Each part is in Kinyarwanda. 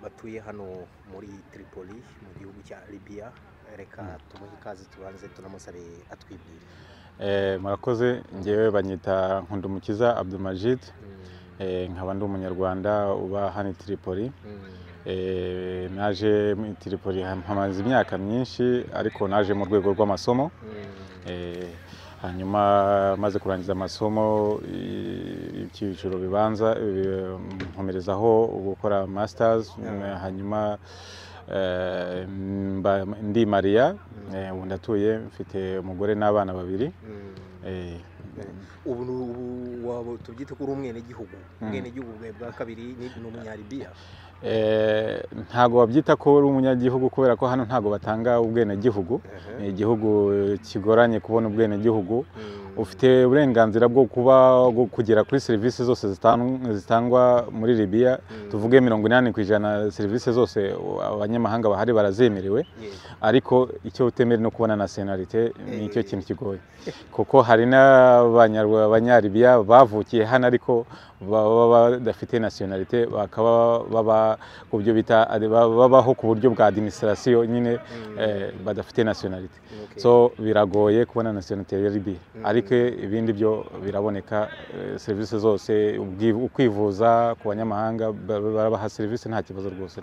batuye hano muri Tripoli mu gihugu cya Libya reka tumuhe ikaze tubanze tunamusabe atwibwire murakoze ngewe banyita nkundumukiza abdumajid nkaba ndi umunyarwanda uba hano i Tripoli naje muri Tripoli hamaze imyaka myinshi ariko naje mu rwego rw'amasomo hanyuma maze kurangiza amasomo ibyiciro bibanza nkomerezaho gukora masters hanyuma ndi mariya ubu ndatuye mfite umugore n'abana babiri ubu waba tubyite ko uri umwenegihugu umwenegihugu bwawe bwa kabiri ni umunyaribiya ntabwo babyita ko uri umunyagihugu kubera ko hano ntabwo batanga ubwenegihugu ni igihugu kigoranye kubona ubwenegihugu ufite uburenganzira bwo kuba kugera kuri serivisi zose zitangwa muri Libya tuvuge mirongo inani ku ijana serivisi zose abanyamahanga bahari barazemerewe ariko icyo utemerewe no kubona nationalite ni icyo kintu kigoye kuko hari n'abanyaribiya bavukiye hano ariko baba badafite nationalite bakaba baba ku byo bita babaho ku buryo bwa administration nyine badafite nationalite so biragoye kubona nationalite ya Libya ariko ibindi byo biraboneka serivisi zose kwivuza ku banyamahanga barabaha serivisi nta kibazo rwose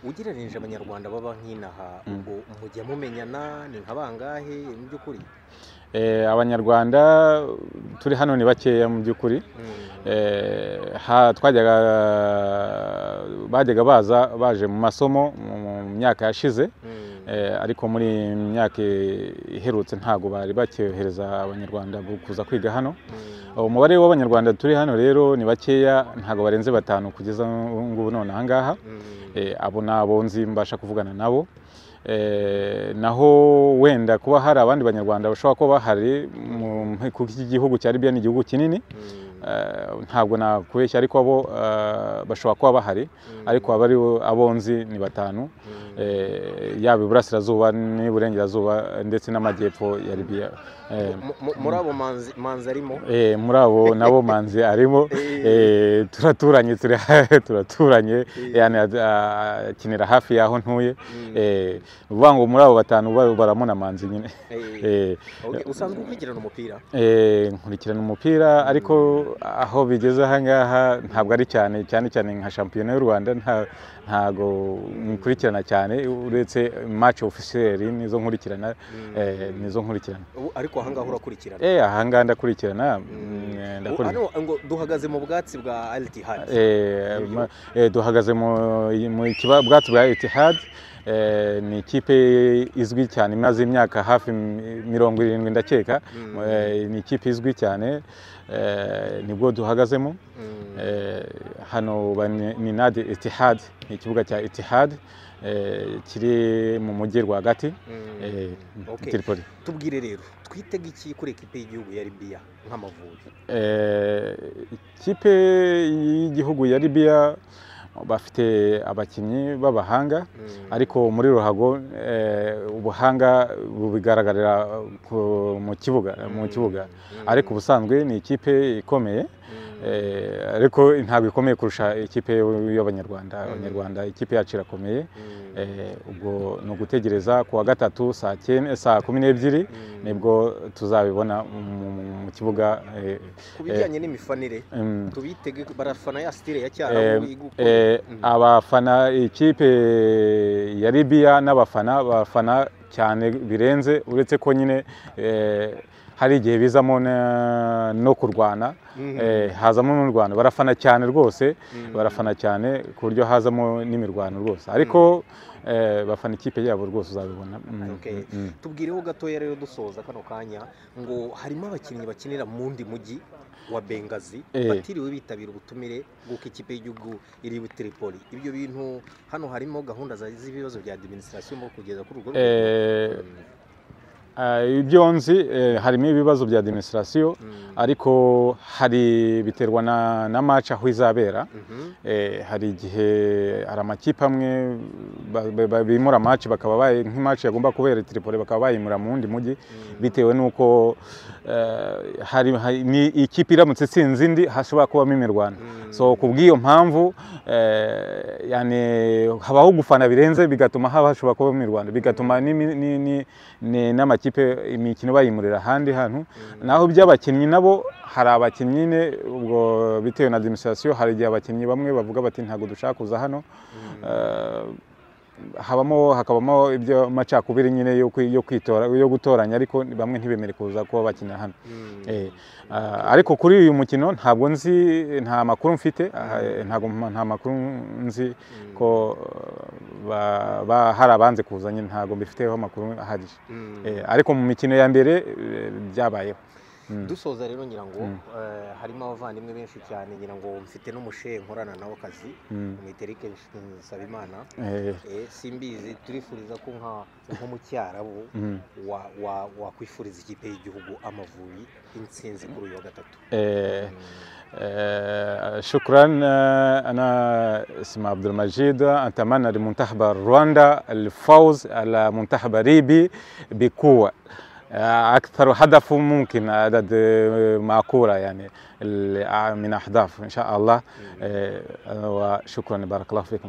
ugereranyije abanyarwanda baba nk'inaha ubwo mujya mumenyana ni nka bangahe mu by'ukuri abanyarwanda turi hano ni bakeya mu by'ukuri twajyaga bajyaga baza baje mu masomo mu myaka yashize ariko muri iyi myaka iherutse ntabwo bari bacyohereza abanyarwanda kuza kwiga hano umubare w'abanyarwanda turi hano rero ni bakeya ntabwo barenze batanu kugeza ngubu none aha ngaha abo ni abo nzi mbasha kuvugana nabo naho wenda kuba hari abandi banyarwanda bashobora kuba bahari kuko iki gihugu cya Libya ni igihugu kinini ntabwo nakubeshya ariko abo bashobora kuba bahari ariko aba ari abo nzi ni batanu yaba iburasirazuba n'iburengerazuba ndetse n'amajyepfo ya Libya muri abo manzi arimo muri abo nabo manzi arimo turaturanye turaturanye akinira hafi y'aho ntuye uvuga ngo muri abo batanu baramuna manzi nyine usanzwe ukurikirana umupira nkurikirana umupira ariko aho bigeze aha ngaha ntabwo ari cyane cyane cyane nka shampiyona y'u rwanda ntabwo nkurikirana cyane uretse maci ofisiyeri nizo nkurikirana nizo nkurikirana ariko aha ngaha urakurikirana eh aha ngaha ndakurikirana ngo duhagaze mu bwatsi bwa Al-Ittihad eh duhagaze mu bwatsi bwa Al-Ittihad ni ikipe izwi cyane imaze imyaka hafi mirongo irindwi ndakeka ni ikipe izwi cyane nibwo duhagazemo hano ni nade itihad ni ikibuga cya itihad kiri mu mujyi rwagati tiripoli tubwire rero twitega iki kuri ekipe y'igihugu ya libiya nk'amavubi ikipe y'igihugu ya libiya bafite abakinnyi b'abahanga ariko muri ruhago ubuhanga bubigaragarira mu kibuga mu kibuga ariko ubusanzwe ni ikipe ikomeye ariko ntabwo ikomeye kurusha ikipe y'abanyarwanda abanyarwanda ikipe yacu irakomeye ubwo ni ugutegereza ku wa gatatu saa kumi n'ebyiri nibwo tuzabibona mu kibuga ku bijyanye n'imifanire tubitege barafana ya sitire ya cyaro abafana ikipe ya libiya n'abafana bafana cyane birenze uretse ko nyine hari igihe bizamo no kurwana hazamo n'u Rwanda barafana cyane rwose barafana cyane ku buryo hazamo n'imirwano rwose ariko bafana ikipe yabo rwose uzabibona tubwireho gatoya rero dusoza kano kanya ngo harimo abakinnyi bakinira mu wundi mujyi wa bengazi batiriwe bitabira ubutumire bw'uko ikipe y'igihugu iri i Tripoli ibyo bintu hano harimo gahunda z'ibibazo bya adiminisitirasiyo kugeza kuri urwo rwego ibyo nzi harimo ibibazo bya demisirasiyo ariko hari biterwa na maci aho izabera hari igihe hari amakipe amwe bimura maci bakaba nk'imaci yagomba kubera tiripoli bakaba bayimura mu wundi mujyi bitewe n'uko ni ikipe iramutse itsinze indi hashobora kubamo imirwano so ku bw'iyo mpamvu habaho gufana birenze bigatuma haba hashobora kubamo imirwano bigatuma n'amakipe imikino bayimurira ahandi hantu naho by'abakinnyi nabo hari abakinnyi ubwo bitewe na demisirasiyo hari igihe abakinnyi bamwe bavuga bati ntabwo dushaka kuza hano habamo hakabamo ibyo macakubiri nyine yo kwitora yo gutoranya ariko bamwe ntibemere kuza kuba bakina hano ariko kuri uyu mukino ntabwo nzi nta makuru mfite nta makuru nzi ko hari abanze kuza nyine ntabwo mbifiteho amakuru ahagije ariko mu mikino ya mbere byabayeho dusoza rero ngira ngo harimo abavandimwe benshi cyane ngira ngo mfite n'umushe nkorana nawe akazi mwiterike nsabimana simbizi turifuriza ko nko mu cyarabu wakwifuriza ikipe y'igihugu amavubi insinzi kuri uyu wa gatatu شكرا انا اسمي عبد المجيد اتمنى لمنتخب رواندا الفوز على منتخب ريبي بقوه اكثر هدف ممكن عدد معقوله يعني من اهداف ان شاء الله وشكرا بارك الله فيكم